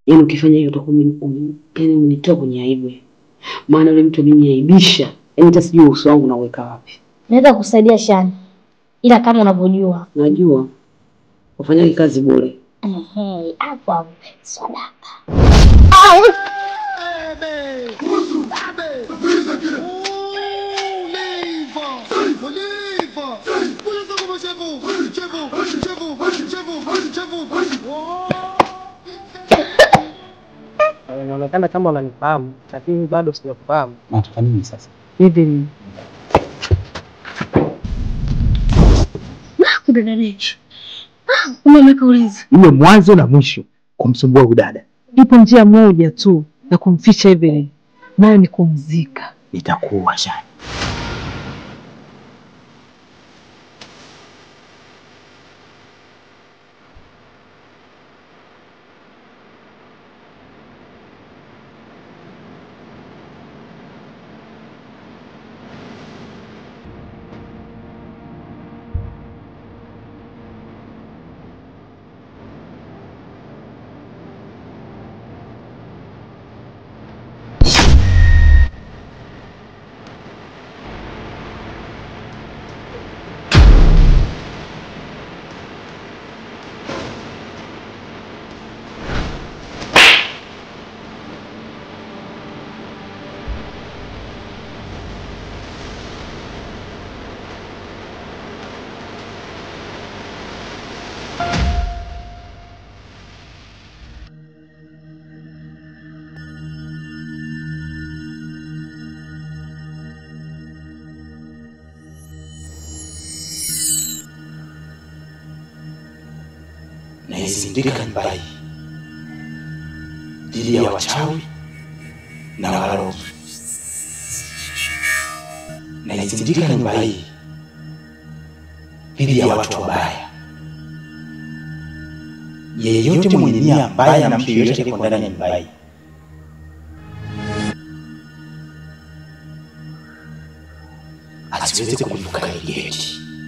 Yaani ukifanya hiyo utakuwa umeni- umeni- yaani umenitoa kwenye aibu. Maana yule mtu ameniaibisha. Yaani hata sijui uso wangu nauweka wapi. Naweza kusaidia Shani, ila kama unavyojua Najua ufanyaje kazi bure. ehe, hapo hapo sadaka. Inaonekana kama unanifahamu, lakini bado sijakufahamu. Nataka nini sasa? Hivi Kudadadisha. Umeweka ulinzi. Iwe mwanzo na mwisho kumsumbua huyu dada, Ipo njia moja tu ya kumficha Evelyn, nayo ni kumzika. nitakuwa Shani. Naizindika nyumba hii dhidi ya wachawi na warogi. Naizindika nyumba hii dhidi ya watu wabaya. Yeyote mwenye nia mbaya na mtu yeyote aliyeko ndani ya nyumba hii asiweze kuvuka hili geti.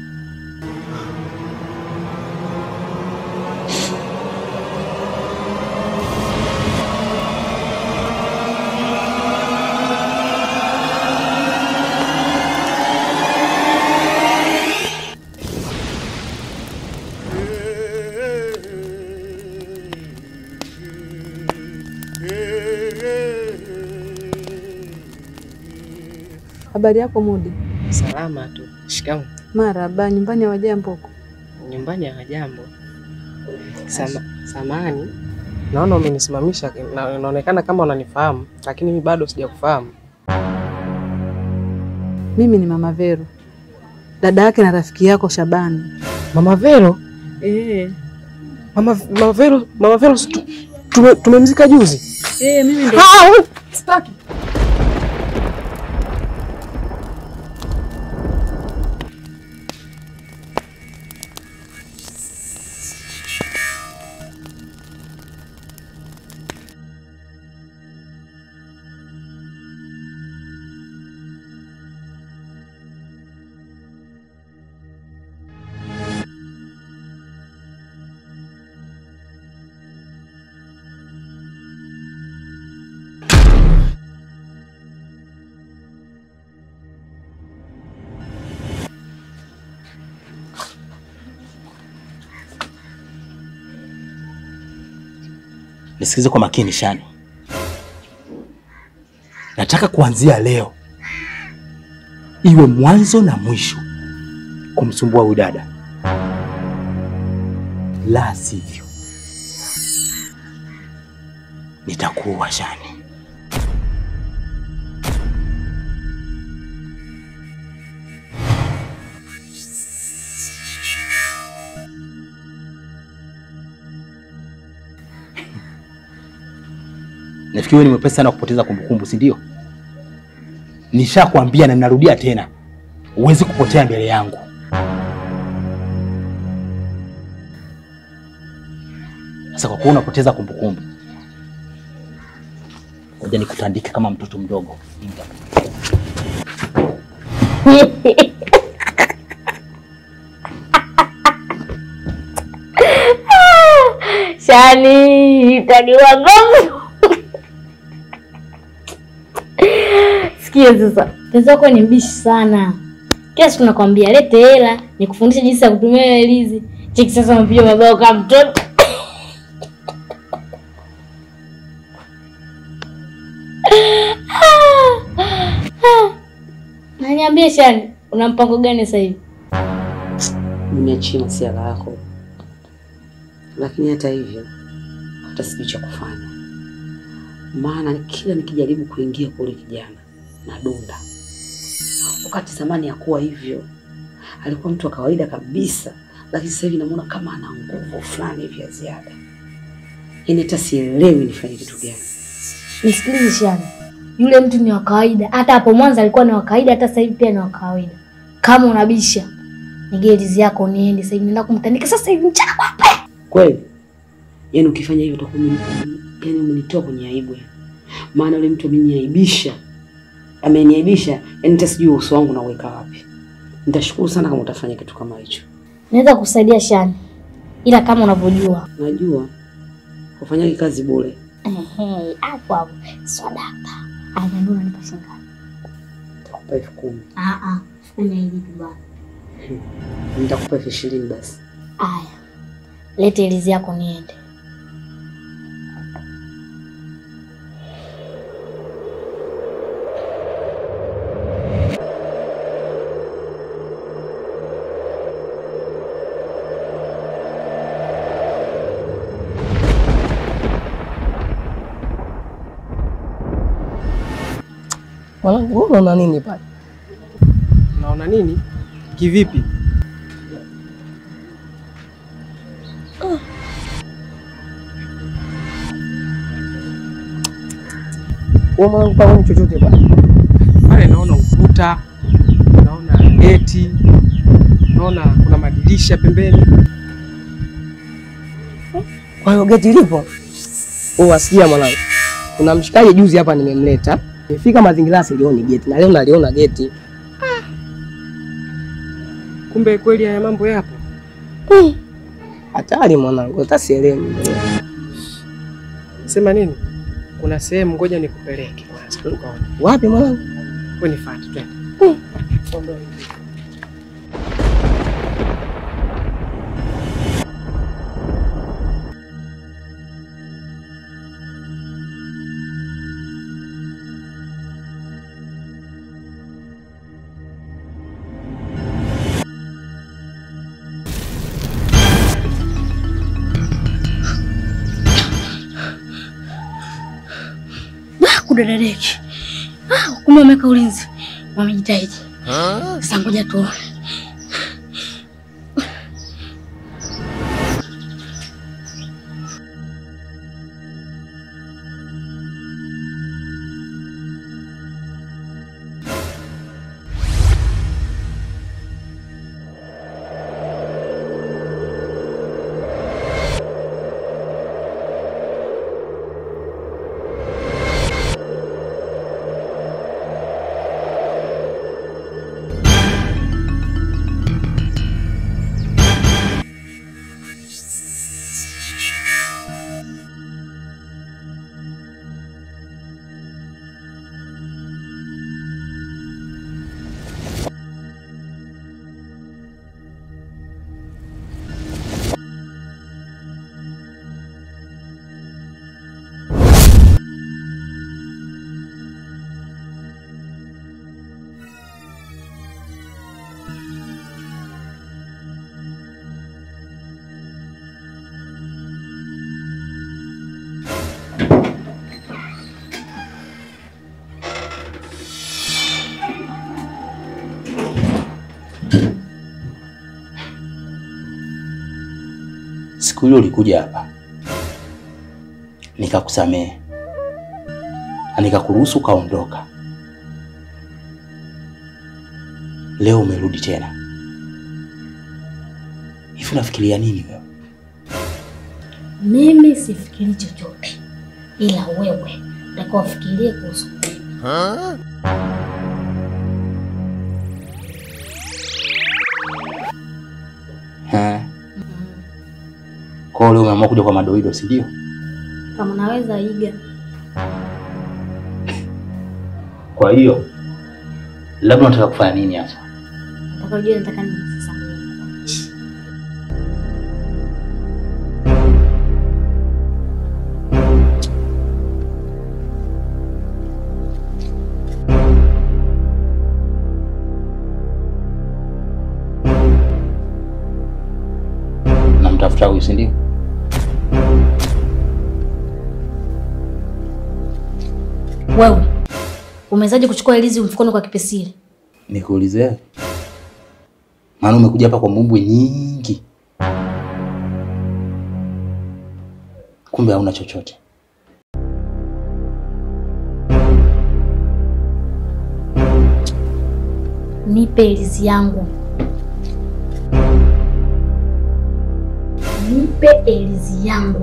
Habari yako Mudi? salama tu. Shikamoo. Maraba, nyumbani hawajambo huko? Nyumbani hawajambo. Sama, samani, naona umenisimamisha, na inaonekana kama unanifahamu, lakini mimi bado sijakufahamu. Mimi ni Mama Vero, dada yake na rafiki yako Shabani. Mama Vero, Eh, Mama, Mama Vero, Mama Vero, si tu- tume- tumemzika juzi. eh, mimi ndo Ah, we- sitaki. Nisikize kwa makini Shani, nataka kuanzia leo iwe mwanzo na mwisho kumsumbua huyu dada, la sivyo nitakuwa Shani. Nafikiri wewe ni mwepesi sana kupoteza kumbukumbu, si ndio? Nishakwambia na ninarudia tena, huwezi kupotea mbele yangu. Sasa kwa kuwa unapoteza kumbukumbu, ngoja nikutandike kama mtoto mdogo. Inga. Shani taniwa ngombe. Sikia sasa, mpenzi wako ni mbishi sana. Kila siku nakwambia lete hela nikufundishe jinsi ya kutumia hiyo elizi. Cheki sasa unapiga mabao kama mtoto. Na niambie Shani, una mpango gani sasa hivi? Nimeachia masiala yako, lakini hata hivyo hata sijui cha kufanya, maana kila nikijaribu kuingia kule kijana na dunda, wakati zamani hakuwa hivyo, alikuwa mtu wa kawaida kabisa, lakini sasa hivi namuona kama ana nguvu fulani hivi ya ziada, yaani hata sielewi nifanye kitu gani. Nisikilize Shani, yule mtu ni wa kawaida. Hata hapo mwanzo alikuwa ni wa kawaida, hata sasa hivi pia ni wa kawaida. Kama unabisha nige elizi yako niende sasa hivi, naenda kumtandika sasa hivi mchana kwapa. Kweli yaani ukifanya hivyo utakuwa umeni- yaani umenitoa kwenye aibu yani. Maana yule mtu ameniaibisha, ameniaibisha yaani hata sijui uso wangu nauweka wapi. Nitashukuru sana kama utafanya kitu kama hicho. Naweza kusaidia Shani, ila kama unavyojua Najua ufanyaje kazi bure. ehe, hapo hapo swadaka aya, ndio unanipa shilingi ngapi? Nitakupa elfu kumi Ah ah, kumi hivi bwana. nitakupa elfu ishirini basi. Aya, lete elizi yako niende. Mwanangu, wewe unaona nini pale? Unaona nini? Kivipi? Wewe mwanangu, pale ni chochote pale? Pale naona ukuta, naona geti, naona kuna madirisha pembeni. Kwa hiyo geti lipo? Oh, wasikia mwanangu, kuna mshikaji juzi hapa nimemleta, nimefika mazingira silioni geti na leo naliona geti. Kumbe kweli haya mambo yapo. Hatari mwanangu, hata sielewi. Sema nini? Kuna sehemu, ngoja nikupeleke kwanza tukaone. Wapi mwanangu? Wewe nifuate, twende. Kudadadeki. Ah, kumbe wameweka ulinzi, wamejitahidi. Sasa ngoja tuone. Siku hiyo ulikuja hapa nikakusamehe na nikakuruhusu ukaondoka. Leo umerudi tena. Hivi unafikiria nini wewe? Mimi sifikiri chochote, ila wewe utakuwa ufikirie kuhusu mimi. Ha? Kwa Kwa hiyo leo umeamua kuja kwa madoido, si ndio? Kama naweza iga. Kwa hiyo labda unataka kufanya nini hasa? Nataka ujue nataka nini sasa. Namtafuta huyu, si ndio? Wewe umewezaje kuchukua ilizi mfukoni kwa kipesile? Nikuulize wewe. Maana umekuja hapa kwa mbumbwe nyingi, kumbe hauna chochote. Nipe ilizi yangu. Nipe ilizi yangu.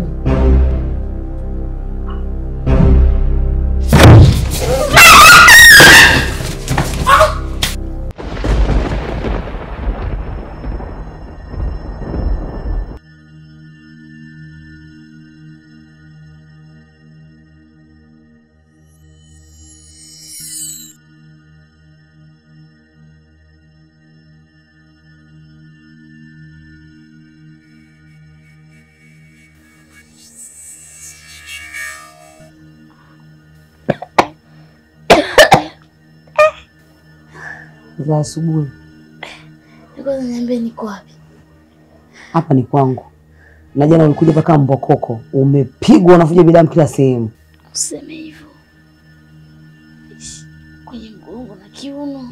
za asubuhi. Kwanza niambie niko wapi? Hapa ni kwangu, na jana ulikuja mpaka Mbokoko, umepigwa unavuja bidamu kila sehemu. Useme hivyo. Ish, Kwenye mgongo na kiuno.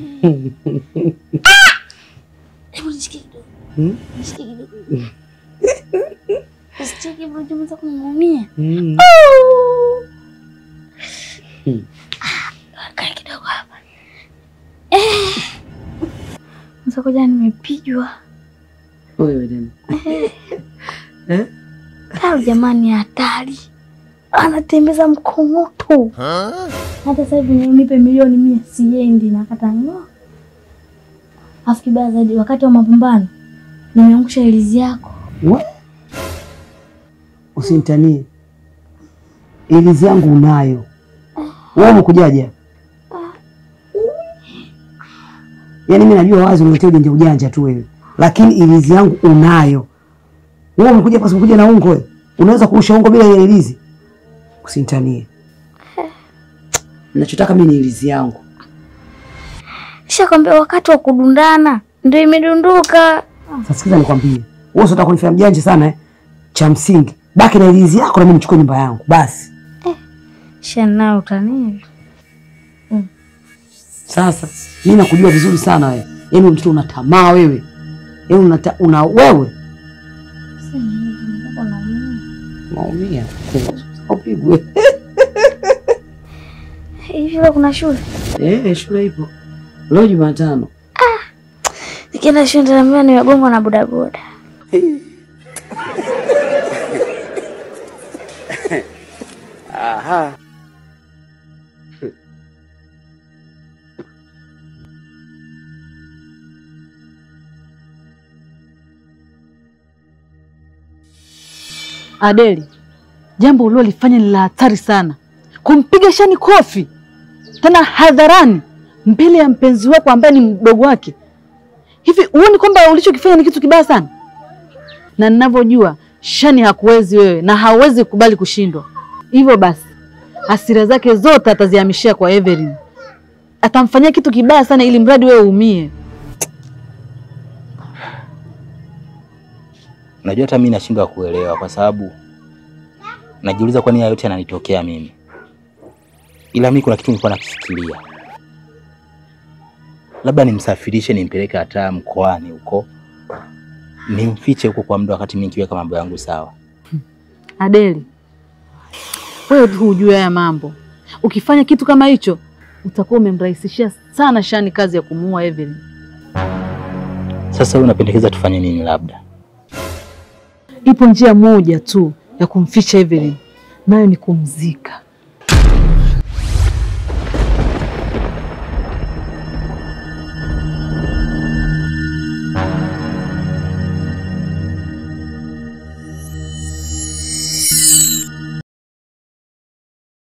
Hebu nishike kidogo. Hmm? Nishike kidogo. Usicheke bro, unaweza kuniumia. Mm. Kaa kidogo hapa. Eh. Sasa koja nimepigwa. Wewe tena eh? Taro jamani hatari. Anatembeza mkongoto. Hata sasa hivi nipe milioni mia siendi nakata ng'o. Afu kibaya zaidi wakati wa mapambano nimeangusha ilizi yako. We? Usinitanie, ilizi yangu unayo wewe. Umekujaje? Yaani mimi najua wazi unaletea ujanja ujanja tu wewe, lakini ilizi yangu unayo wewe. Umekuja kwa sababu kuja na ungo wewe, unaweza kurusha ungo bila ile ilizi? Usinitanie, nachotaka mimi ni ilizi yangu. Nishakwambia wakati wa kudundana ndio imedunduka. Sasa sikiza nikwambie, wewe unataka kunifanya mjanja sana eh? Cha msingi baki na ilizi yako na mimi nichukue nyumba yangu basi. Shana utani. Sasa mimi nakujua vizuri sana wewe, yaani mtoto una tamaa wewe, yaani una, ta- una wewe maumia upigwe. Hivi leo kuna shule? Eh, shule ipo leo Jumatano. Nikienda shule nitaambiwa nimegongwa na bodaboda. Adeli, jambo ulilolifanya ni la hatari sana, kumpiga Shani kofi tena hadharani mbele ya mpenzi wako ambaye ni mdogo wake. Hivi huoni kwamba ulichokifanya ni kitu kibaya sana? Na ninavyojua Shani hakuwezi wewe na hawezi kukubali kushindwa. Hivyo basi hasira zake zote atazihamishia kwa Evelyn, atamfanyia kitu kibaya sana ili mradi wewe uumie. Unajua hata mimi nashindwa kuelewa kwa sababu najiuliza kwa nini haya yote yananitokea mimi. Ila mimi kuna kitu nilikuwa nakifikiria, labda nimsafirishe nimpeleke hata mkoani huko nimfiche huko kwa muda, wakati mimi nikiweka mambo yangu sawa. Adeli, wewe tu hujue haya mambo. Ukifanya kitu kama hicho, utakuwa umemrahisishia sana Shani kazi ya kumuua Evelyn. Sasa wewe unapendekeza tufanye nini? Labda Ipo njia moja tu ya kumficha Evelyn, nayo ni kumzika.